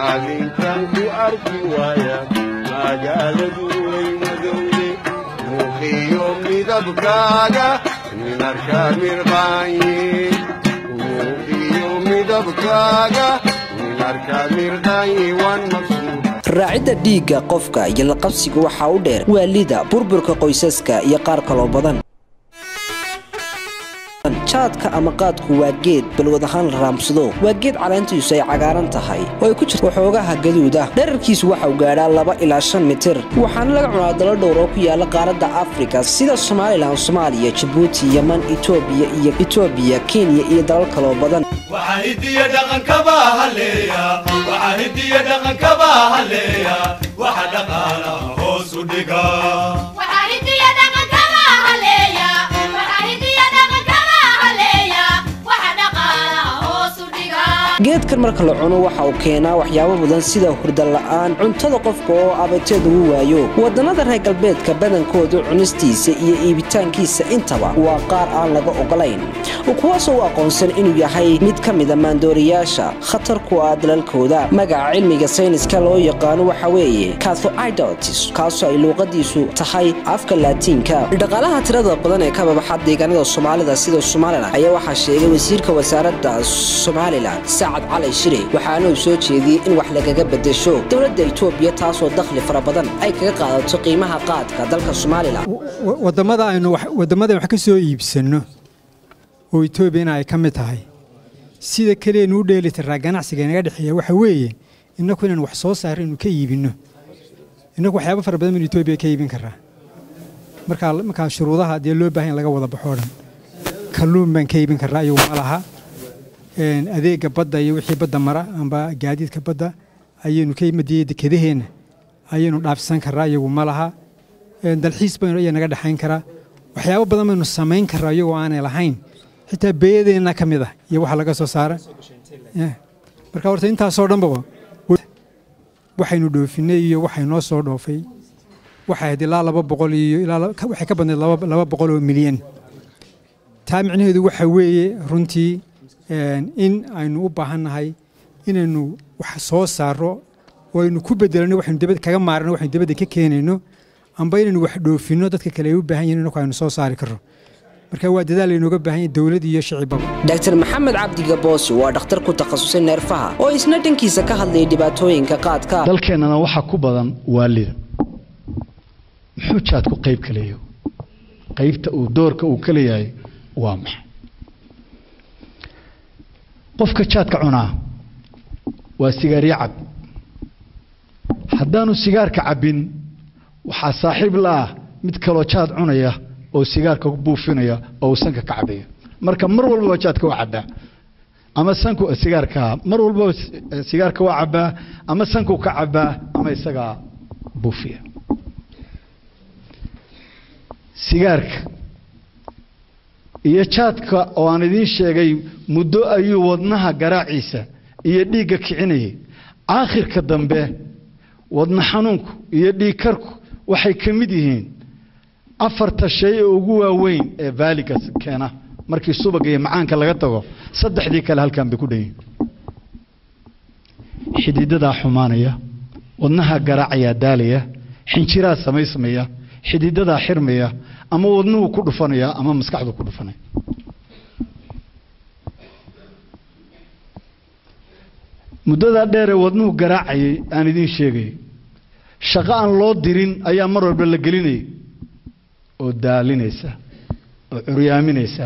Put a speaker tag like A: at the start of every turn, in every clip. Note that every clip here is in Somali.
A: maalintan ku arki waaya magaaladu way madowde muuqiyo midabkaaga nin arkaa mirqaanye muuqiyo midabkaaga nin arkaa mirqaanye waan maqsuud
B: raacidda dhiigga qofka iyo laqabsiga waxaa u dheer waalida burburka qoysaska iyo qaar kaloo badan jaadka ama qaadku waa geed balwad ahaan la raamsado waa geed caleentiisu ay cagaaran tahay oo ay ku jirto waxoogaha gaduud ah dherarkiisu waxauu gaadhaa laba ilaa shan mitir waxaana laga cunaa dalo dhowr oo ku yaala qaaradda afrika sida somalilan soomaaliya jabuuti yeman etoobiya iyo etoobiya kenya iyo dalal kaloo badan
C: waxaa hidiya dhaqankaba haleeya waxaa hidiya dhaqankaba haleeya waxa dhaqaalaha hoos u dhiga
B: geedkan marka la cuno waxa uu keenaa waxyaabo badan sida hurda la'aan cuntada qofka oo abateed ugu waayo wadannada reer galbeedka badankooda cunistiisa iyo iibitaankiisa intaba waa qaar aan laga ogolayn kuwaasoo u aqoonsan inuu yahay mid ka mida maandooriyaasha khatar ku ah dalalkooda magaca cilmiga sayniska loo yaqaano waxa weeye cathoidotis kaasoo ay luuqadiisu tahay afka laatiinka dhaqaalaha tirada badan ee ka babaxa deegaanada soomaalida sida somalilan ayaa waxaa sheegay wasiirka wasaaradda somalilan sacad cali shire waxaana uu soo jeediyey in wax lagaga bedesho dowladda itoobiya taasoo dakhli fara badan ay kaga qaadato qiimaha qaadka dalka somalilan
D: wadamada aynu wadamada wax ka soo iibsanno oo etoobiyana ay ka mid tahay sida keliyaenu u dheeli tiraa ganacsiga inaga dhexeeya waxa weeye innaku inaan wax soo saaro inu ka iibinno innaku waxyaaba fara badan baynu etoobiya ka iibin karaa markaa markaa shuruudaha dee loo baahan in laga wada baxo dhan kalluun baan ka iibin karaa iyagu ma laha adeega badda iyo wixii badda mara amba gaadiidka badda ayaynu ka imadiyey dekedaheenna ayaynu dhaafsan karaa iyagu ma laha dalxiis baynu iya naga dhexayn karaa waxyaabo badan baynu samayn karaa iyagoo aanay lahayn xitaa beeyadeenna ka mid ah iyo waxa laga soo saara marka horta intaasoo dhanbaba waxaynu dhoofinay iyo waxay noo soo dhoofay waxay ahayd ilaa laba boqol iyo ilaa waxay ka badnayd laba boqol oo milyan taa micnaheedu waxa weeye runtii in aynu u baahannahay inaynu wax soo saaro oo aynu ku bedelano waxaynu dabad kaga maarano waxaynu dabadda ka keenayno amba inaynu wax dhoofinno dadka kale ay u baahan yihin inaku aynu soo saari karno marka waa dadaal laynooga baahan yahay dowlad iyo shicibaba
B: dr maxamed cabdi gaboosi waa dhakhtar ku takhasusay neerfaha oo isna dhankiisa ka hadlayay dhibaatooyinka qaadka
E: dalkeennana waxaa ku badan waalida muxuu jaadku qayb ka leeyahay qaybta uu doorka uu ka leeyahay waa maxay qofka jaadka cunaa waa sigaaryo cab haddaanu sigaarka cabbin waxaa saaxiib la-ah mid kaloo jaad cunaya oo sigaarka ku buufinaya oo uu sanka ka cabaya marka mar walbaba jaadka waa cabbaa ama sanku sigaarka mar walbaba sigaarka waa cabbaa ama sanku ka cabbaa ama isagaa buufiya sigaarka iyo jaadka oo aan idiin sheegay muddo ayuu wadnaha garaaciisa iyo dhiigga kicinayay aakhirka dambe wadna xanuunku iyo dhiigkarku waxay ka mid yihiin afarta shay ee ugu waaweyn ee vaaliga keena markii subaga iyo macaanka laga tago saddexdii kale halkan bay ku dhan yihiin xididadaa xumaanaya wadnaha garaacayaa daalaya xinjiraa samaysmaya xididadaa xirmaya ama wadnuhu ku dhufanaya ama maskaxdu ku dhufanaya muddadaa dheeree wadnuhu garaacayay aan idiin sheegay shaqo aan loo dirin ayaa mar walba la gelinayay oo daalinaysa oo curyaaminaysa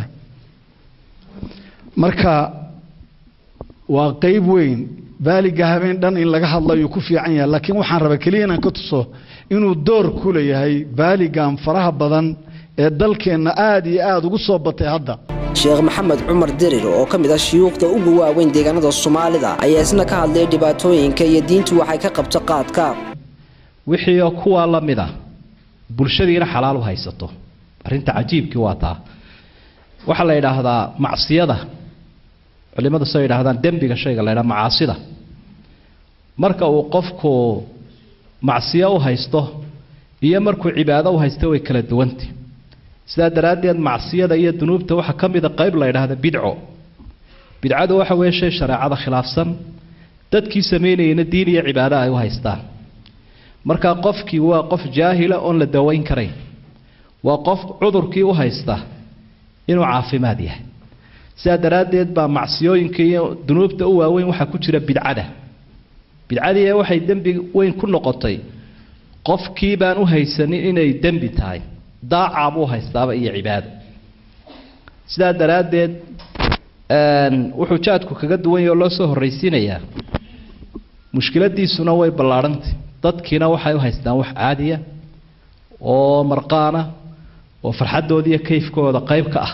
E: marka waa qayb weyn baaliga habeen dhan in laga hadlo ayuu ku fiican yahay laakiin waxaan rabaa keliya inaan ka tuso inuu door ku leeyahay baaligan faraha badan ee dalkeenna aada iyo aada ugu soo batay hadda
B: sheekh maxamed cumar dirir oo ka mid ah shuyuukhda ugu waaweyn deegaanada soomaalida ayaa isna ka hadlaya dhibaatooyinka iyo diintu waxay ka qabto qaadka
F: wixii kuwaa la mid a bulshadiina xalaal u haysato arrinta cajiibkii waa taa waxaa la yidhaahdaa macsiyada culimmadu soo yidhaahdaan dembiga shayga la ydhaha macaasida marka uu qofku macsiyo u haysto iyo markuu cibaado u haysto way kala duwantay sidaa daraaddeed macsiyada iyo dunuubta waxaa ka mida qayb la yidhaahda bidco bidcadu waxa weeye shay shareecada khilaafsan dadkii samaynayana diin iyo cibaado ay u haystaan markaa qofkii waa qof jaahila oon la dawayn karayn waa qof cudurkii u haysta inuu caafimaad yahay sidaa daraaddeed baa macsiyooyinka iyo dunuubta u waaweyn waxaa ku jira bidcada bidcadii waxay dembi weyn ku noqotay qofkii baan u haysanin inay dembi tahay daacaa buu haystaaba iyo cibaado sidaa daraaddeed wuxuu jaadku kaga duwan yahe oo loo soo horraysiinayaa mushkiladiisuna way ballaadhantay dadkiina waxay u haystaan wax caadiya oo marqaana oo farxaddooda iyo kayfkooda qayb ka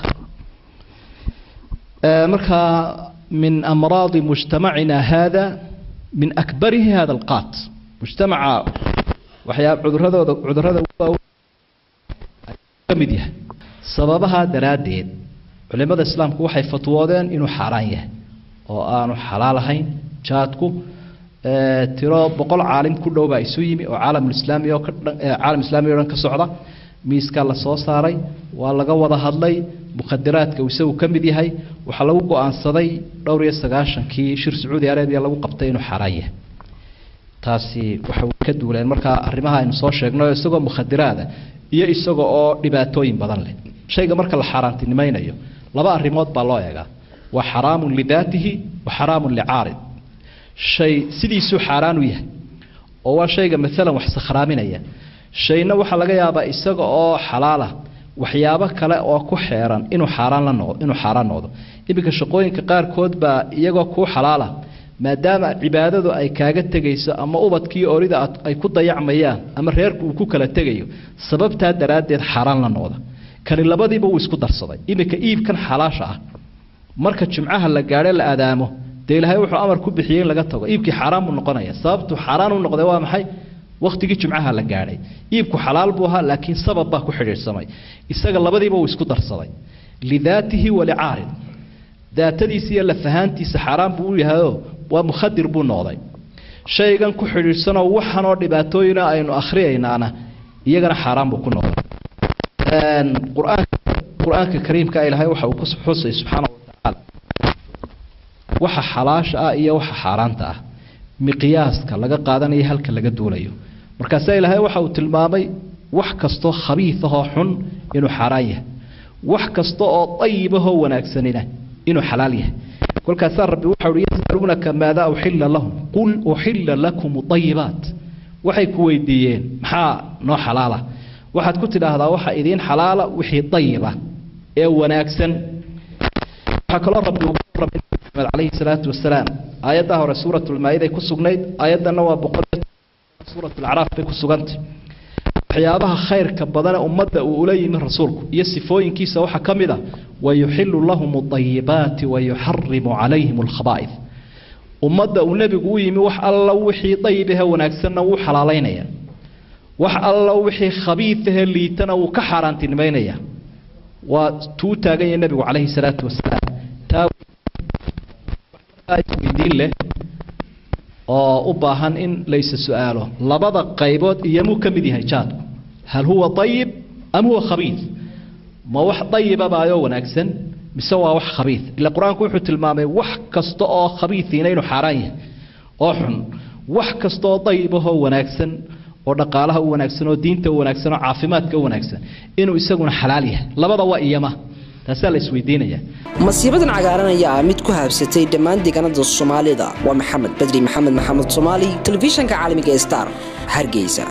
F: ah markaa min amraadi mujtamacina hada min akbarihi hada alqaat mujtamaca waxyaa cuduradooda cudurada ka mid yahay sababahaa daraaddeed culimada islaamku waxay fatwoodeen inuu xaaraan yahay oo aanu xalaal ahayn jaadku tiro boqol caalim ku dhow baa isu yimi oo caalamulislaami oo caalam islaami o dhan ka socda miiskaa la soo saaray waa laga wada hadlay mukhadiraadka uu isagu ka mid yahay waxaa lagu go-aansaday dhowr iyo sagaashankii shir sacuudi arabiya lagu qabtay inuu xaaraan yahay taasi waxay ka duuleen markaa arrimaha aynu soo sheegno isagoo mukhadiraada iyo isaga oo dhibaatooyin badan leh shayga marka la xaaraantinimaynayo laba arrimood baa loo eegaa waa xaraamun lidaatihi wa xaraamun licaarid shay sidiisuu xaaraan u yahay oo waa shayga maalan wax sakhraaminaya shayna waxaa laga yaabaa isaga oo xalaala waxyaabo kale oo ku xeeran inuu xaaraan la noqdo inuu xaaraan noqdo iminka shaqooyinka qaarkood baa iyagoo kuu xalaala maadaama cibaadadu ay kaaga tegayso ama ubadkii orida ay ku dayacmayaan ama reerku uu ku kala tegayo sababtaa daraaddeed xaaraan la noqda kani labadiiba wuu isku darsaday iminka iibkan xalaasha ah marka jimcaha la gaadho la adaamo dee ilaahay wuxuu amar ku bixiyey in laga tago iibkii xaaraan buu noqonaya sababtu xaaraan u noqday waa maxay wakhtigii jimcaha la gaadhay iibku xalaal buu ahaa laakiin sabab baa ku xidhiidhsamay isaga labadiiba wuu isku darsaday lidaatihi walicaarid daatadiisa iyo lafahaantiisa xaaraan buu u yahayoo waa mukhadir buu noqday shaygan ku xidhiidhsanoo waxanoo dhibaatooyina aynu akhriyaynaana iyagana xaaraan buu ku noqday qur-aanka qur-aanka kariimka ilaahay waxa uu ku xusay subxaana watacaala waxa xalaasha ah iyo waxa xaaraanta ah miqyaaska laga qaadanayo halka laga duulayo markaasaa ilaahay waxa uu tilmaamay wax kastoo khabiifahoo xun inuu xaaraan yahay wax kasta oo dayibahoo wanaagsanina inuu xalaal yahay kolkaasaa rabbi waxa uhi yasaluunaka maadaa uxilla lahum qul uxilla lakum ayibaat waxay ku weydiiyeen maxaa noo xalaala waxaad ku tidhaahdaa waxa idiin xalaala wixii dayiba ee wanaagsan waxaa kaloo rabbi ugu warramay maxamed calayhi salaatu wasalaam aayaddaa hore suuratulmaa-iday ku sugnayd aayaddanna waa boqol suuratulacraaf bay ku sugantay waxyaabaha khayrka badane ummadda uu ula yimi rasuulku iyo sifooyinkiisa waxaa ka mid a wayuxilu lahum adayibaati wayuxarimu calayhim alkhabaa'id ummadda uu nebigu u yimi wax alla wixii dayibahe wanaagsanna wuu xalaalaynaya wax alla wixii khabiidahe liitana wuu ka xaaraantinimaynaya waa tuu taagan yahay nebigu calayhi salaatu wasalaam taa isweydiin leh oo u baahan in laysa su-aalo labada qaybood iyomuu ka mid yahay jaadku hal huwa ayib am huwa khabiid ma wax dayibabaayoo wanaagsan mise waa wax khabiid ila qur-aanku wuxuu tilmaamay wax kasta oo khabiidiina inuu xaaraan yahay oo xun wax kastaoo dayibahoo wanaagsan oo dhaqaalaha u wanaagsan oo diinta u wanaagsan oo caafimaadka u wanaagsan inuu isaguna xalaal yahay labada waa iyama taasaa la isweydiinaya
B: masiibadan cagaaran ayaa ah mid ku haabsatay dhammaan deegaanada soomaalida waa maxamed badri maxamed maxamed soomaali telefishanka caalamiga star hargeysa